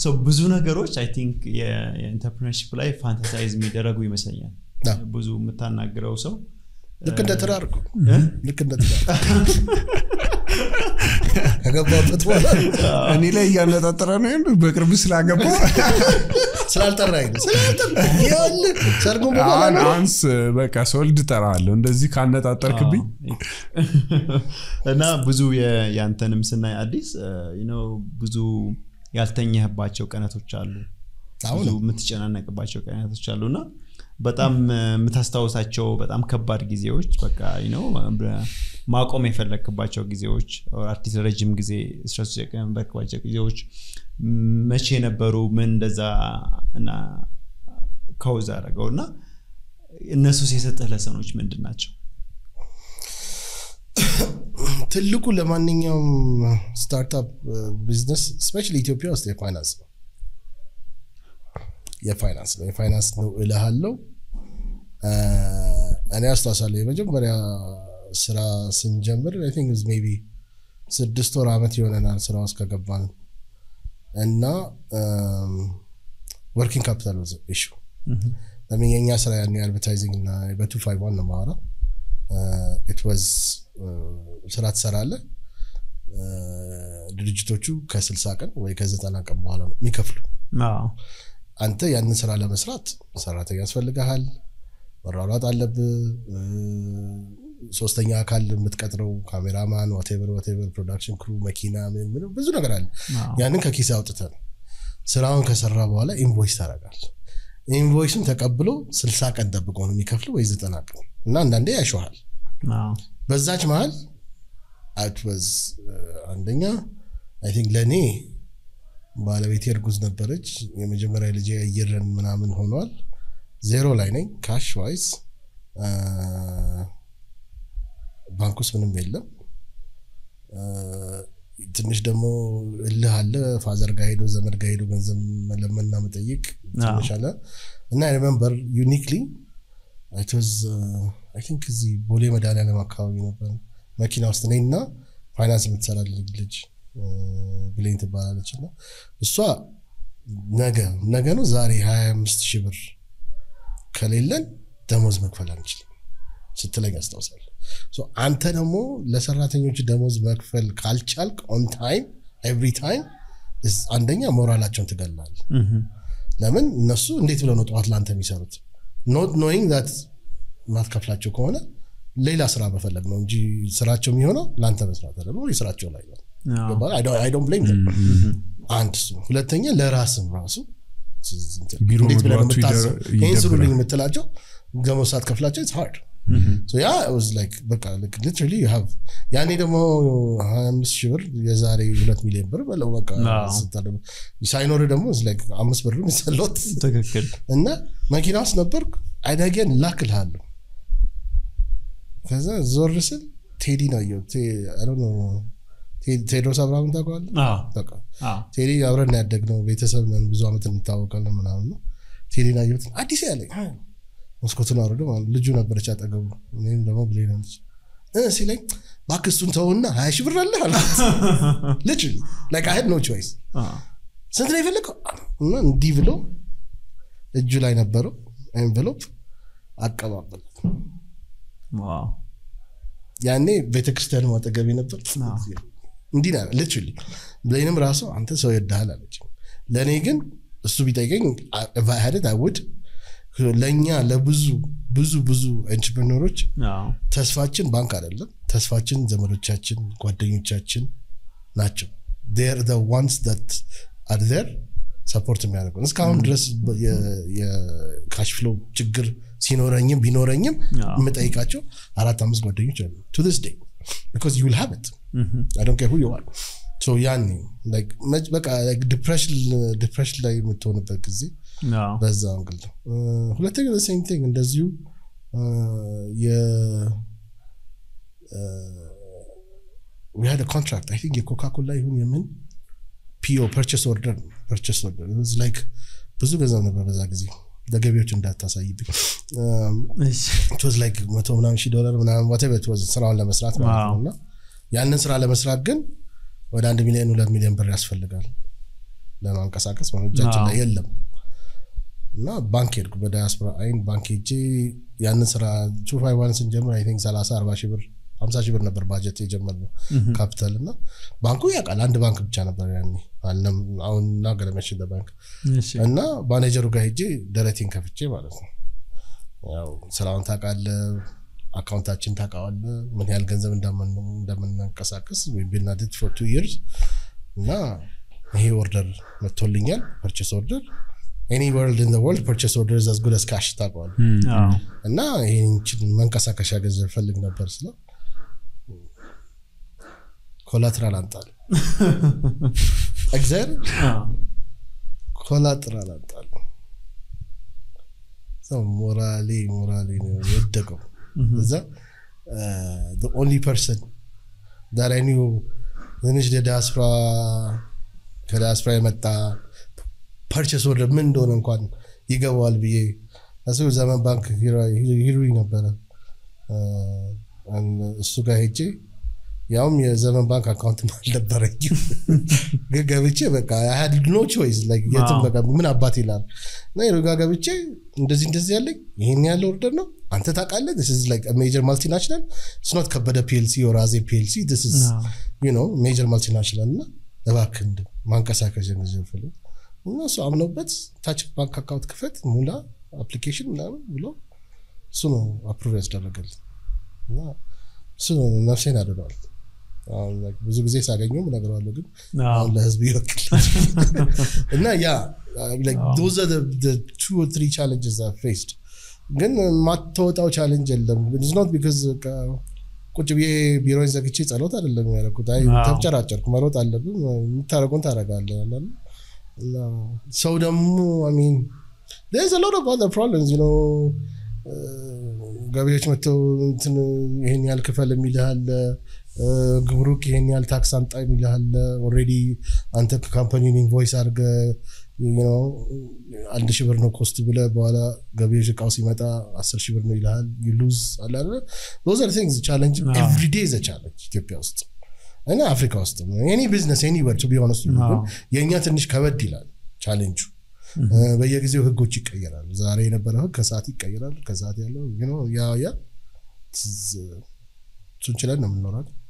ሰው ብዙ ነገሮች አይ ቲንክ የኢንተርፕርነርሺፕ ላይ ፋንታሳይዝ የሚደረጉ ይመስለኛል አዎ። ብዙ የምታናግረው ሰው ልክ እንደ ትዳር እኮ ልክ እንደ ትዳር ከገባበት በኋላ እኔ ላይ እያነጣጠረ ነው ያለው በቅርብ ስላገባ ስላልጠራኝ ነው ስላልጠራኝ ይኸውልህ ሰርጉን በኋላ አሁን ነው አንስ በቃ ሰወልድ ጠራለሁ እንደዚህ ካነጣጠርክብኝ እና ብዙ የ- ያንተንም ስናይ አዲስ you know ብዙ ያልተኛህባቸው ቀናቶች አሉ አሁን ብዙ የምትጨናነቅባቸው ቀናቶች አሉ እና በጣም እ፣ የምታስታውሳቸው በጣም ከባድ ጊዜዎች በቃ you know በ- ማቆም የፈለግክባቸው ጊዜዎች አርቲስት ረጅም ጊዜ ስትረስ የነበርክባቸው ጊዜዎች ም- መቼ ነበሩ ምን እንደዛ እና ከውዝ አደረገው እና እነሱስ የሰጠህ ለሰኖች ምንድን ናቸው ትልቁ ለማንኛውም ስታርታፕ ቢዝነስ ስፔሻሊ ኢትዮጵያ ውስጥ የፋይናንስ ነው የፋይናንስ ነው የፋይናንስ ነው እልሃለው እ፣ እኔ አስታውሳለሁ የመጀመሪያ ስራ ስንጀምር አይ ቲንክ ሜይ ቢ ስድስት ወር ዓመት ይሆነናል ስራ ውስጥ ከገባን እና ወርኪንግ ካፒታል ኢሹ ለምን የእኛ ስራ ያን የአድቨርታይዚንግ እና በቱ ፋይቭ ዋን ነው ማወራ ኢት ዋዝ ስራ ትሰራለህ እ፣ ድርጅቶቹ ከስልሳ ቀን ወይ ከዘጠና ቀን በኋላ ነው የሚከፍሉ አዎ አንተ ያንን ስራ ለመስራት ሰራተኛ ያስፈልግሃል መሯሯጥ አለብህ እ፣ ሶስተኛ አካል የምትቀጥረው ካሜራማን ዋቴቨር ዋቴቨር ፕሮዳክሽን ክሩ መኪና ምን ምን ብዙ ነገር አለ አዎ ያንን ከኪስ አውጥተህ ነው ስራውን ከሰራ በኋላ ኢንቮይስ ታደርጋል ኢንቮይሱን ተቀብሎ ስልሳ ቀን ጠብቆ ነው የሚከፍል ወይ ዘጠና ቀን እና አንዳንዴ ያሸዋል አዎ በዛች መሀል አት ወዝ አንደኛ አይ ቲንክ ለእኔ ባለቤቴ እርጉዝ ነበረች የመጀመሪያ ልጅ የአየርን ምናምን ሆኗል ዜሮ ላይ ነኝ ካሽ ዋይዝ ባንክ ውስጥ ምንም የለም አ፣ ትንሽ ደግሞ እልህ አለ ፋዘር ጋር ሄዶ ዘመድ ጋር ሄዶ ገንዘብ መለመንና መጠየቅ ትንሽ አለ እና ሪመምበር ዩኒክሊ አይ ቲንክ እዚህ ቦሌ መድኃኒዓለም አካባቢ ነበር መኪና ውስጥ ነኝ እና ፋይናንስ የምትሰራ ልጅ እ፣ ብሌን ትባላለች እና እሷ ነገ ነገ ነው ዛሬ 25 ሺህ ብር ከሌለን ደሞዝ መክፈል አንችልም ስትለኝ አስታውሳለሁ ሶ አንተ ደግሞ ለሰራተኞች ደሞዝ መክፈል ካልቻልክ ኦን ታይም ኤቭሪ ታይም አንደኛ ሞራላቸውን ትገላል ለምን እነሱ እንዴት ብለው ነው ጠዋት ለአንተ የሚሰሩት ኖት ኖይንግ ዛት ማትከፍላቸው ከሆነ ሌላ ስራ መፈለግ ነው እንጂ ስራቸው የሚሆነው ለአንተ መስራት ደግሞ የስራቸው ላይ ነው ዶንት ብሌም አንድ እሱ አንደኛ ለራስም ራሱ ቢሮ እንዴት ብለህ ነው መግባቱ የምታስበው? ይደ- ይህን ስሩልኝ ይደብራል። የምትላቸው ገመድ ሰዓት ከፍላቸው ኢትስ ሃርድ So ያ it was like በቃ like literally you have ያኔ ደግሞ 25 ሺህ ብር የዛሬ ሁለት ሚሊዮን ብር በለው በቃ አዎ። ስታደርግ ሳይኖር ደግሞ it's like አምስት ብር የሚሰሎት ትክክል እና መኪና ውስጥ ነበርኩ አይዳጌን ላክልሃለሁ ከዛ ዞር ስል ቴዲ ነው አየሁት ቴ- I don't know ቴ- ቴዎድሮስ አብርሃምን ታውቀዋለህ አዎ በቃ አዎ ቴዲ አብረን ያደግነው ቤተሰብ ነን ብዙ ዓመት እንታወቃለን ምናምን ነው ቴዲን አየሁት አዲስ ያለኝ አይ፣ መስኮቱን አውርዶ ማለት ልጁ ነበረች አጠገቡ እኔም ደግሞ ብሌ ነች እ ሲለኝ እባክህ እሱን ተውና ሀያ ሺህ ብር አለ አልኩት ልጅ ላይክ አይ ኖ ቾይስ አዎ ስንት ነው የፈለገው እና እንዲህ ብሎ እጁ ላይ ነበረው ኤንቨሎፕ አቀባበል ዋው ያኔ ቤተክርስቲያን ማጠገቤ ነበር እንዲህ ና ልችል ብሌንም ራሱ አንተ ሰው ይወድሃል አለች ለእኔ ግን እሱ ቢጠይቀኝ ሄደት አይውድ ለእኛ ለብዙ ብዙ ብዙ ኤንትርፕሪነሮች አዎ ተስፋችን ባንክ አይደለም ተስፋችን ዘመዶቻችን ጓደኞቻችን ናቸው ር ዋንስ አር ር ሰፖርት የሚያደርገው እስካሁን ድረስ የካሽ ፍሎ ችግር ሲኖረኝም ቢኖረኝም አዎ። የምጠይቃቸው አራት አምስት ጓደኞች አሉ ቱ ስ ዴይ ቢካዝ ዩ ዊል ሃቭ ኢት አይ ዶንት ኬር ሁ ዩ አር ሶ ያኔ like መች- በቃ ዲፕሬሽን ዲፕሬሽን ላይ የምትሆንበት ጊዜ አዎ በዛ አንግል ነው እ፣ ሁለተኛ ሴም ቲንግ እንደዚሁ እ፣ የ ዊ ሃድ ኮንትራክት አይ ቲንክ የኮካ ኮላ ይሁን የምን ፒኦ ፐርቸስ ኦርደር ፐርቸስ ኦርደር ላይክ ብዙ ገንዘብ ነበር በዛ ጊዜ ለገቢዎች እንዳታሳይብኝ እሺ ቶዝ ላይክ መቶ ምናምን ሺህ ዶላር ምናምን whatever it was ስራውን ለመስራት ማለት ነው ዋው። እና ያንን ስራ ለመስራት ግን ወደ አንድ ሚሊዮን ሁለት ሚሊዮን ብር ያስፈልጋል ለማንቀሳቀስ እጃችን ላይ አዎ። የለም እና ባንክ ሄድኩ በዳያስፖራ አይን ባንክ ሄጄ ያንን ስራ ቱ ፋይቭ ዋን ስንጀምር አይ ቲንክ ሰላሳ አርባ ሺህ ብር ሀምሳ ሺህ ብር ነበር ባጀት የጀመርነው ካፒታል እና ባንኩ ያውቃል አንድ ባንክ ብቻ ነበር ያኔ አለም አሁን እና ገለመሽን ባንክ እሺ። እና ማኔጀሩ ጋር ሄጄ ደረቴን ከፍቼ ማለት ነው ያው ስራውን ታውቃለህ አካውንታችን ታውቃዋለህ ምን ያህል ገንዘብ እንደምን- እንደምናንቀሳቀስ ቢናድት ፎር ቱ ይርስ እና ይሄ ኦርደር መጥቶልኛል ፐርቼስ ኦርደር ኤኒ ወርልድ ኢን ወርልድ ፐርቼስ ኦርደር ዛዝ ጉድ አስ ካሽ ታውቀዋለህ አዎ። እና ይህችን መንቀሳቀሻ ገንዘብ ፈልግ ነበር ስለው ኮላትራል አምጣል እግዚአብሔር አዎ። ኮላትራል አምጣል ሰው ሞራሌ ሞራሌ ነው የወደቀው እዛ ኦንሊ ፐርሰን ዳት አይ ኒው ትንሽ ዲያስፖራ ከዲያስፖራ የመጣ ፐርቸስ ወርደር ምን እንደሆነ እንኳን ይገባዋል ብዬ እሱ ዘመን ባንክ ሂሩኝ ነበረ አ፣ እሱ ጋር ሄጄ ያውም የዘመን ባንክ አካውንት አልነበረኝም ግን ገብቼ በቃ ሀድ ኖ ቾይስ የትም አዎ። በቃ ምን አባት ይላል እና ሄዶ ጋር ገብቼ እንደዚህ እንደዚህ ያለኝ ይሄን ያለ ኦርደር ነው አንተ ታውቃለህ ሜጀር ማልቲናሽናል ስኖት ከበደ ፒኤልሲ ወራዜ ፒኤልሲ አዎ። ሜጀር ማልቲናሽናል እና እባክህ እንደ ማንቀሳቀስ ገንዘብ ፈልግ እና እሱ አምነውበት ታች ባንክ አካውንት ክፈት ሙላ አፕሊኬሽን ምናምን ብሎ እሱ ነው አፕሩቭ ያስደረገል እና እሱ ነው ነፍሴን አድነዋል አሁን like ብዙ ጊዜ ሳገኘው እነግረዋለሁ ግን አዎ። አሁን ለህዝብ ይወክል እና ያ ዶዘ ቱ ትሪ ቻለንጅስ ፌስድ ግን ማተወጣው ቻለንጅ የለም ኖት ቢካዝ ቁጭ ብዬ ቢሮን ዘግቼ ጸሎት አይደለም ያደረኩት አይ አዎ። ተብጨራጨርኩ መሮጥ አለብን የምታደረጉን ታደረጋለ እና ሰው ደግሞ ሚን there's a lot of other problems you know ገቢዎች መጥተው እንትን ይሄን ያህል ክፈል የሚልሃል ግብሩክ ይሄን ያህል ታክስ አምጣ የሚልሃል ኦልሬዲ አንተ ካምፓኒን ኢንቮይስ አድርገ አንድ ሺህ ብር ነው ኮስት ብለ በኋላ ገቢዎች እቃው ሲመጣ አስር ሺህ ብር ነው ይልሃል ሉዝ አለ ዞዝ አር ቲንግስ ቻለንጅ አዎ። ኤቭሪዴ ዘ ቻለንጅ ኢትዮጵያ ውስጥ እና አፍሪካ ውስጥ ኤኒ ቢዝነስ ኤኒ ወር ቢ ሆነስ አዎ። የእኛ ትንሽ ከበድ ይላል ቻሌንጁ በየጊዜው ህጎች ይቀየራሉ ዛሬ የነበረ ህግ ከሰዓት ይቀየራል ከሰዓት ያለው you know፣ ያ ያ ትዝ- እሱን ችለን ነው የምንኖራል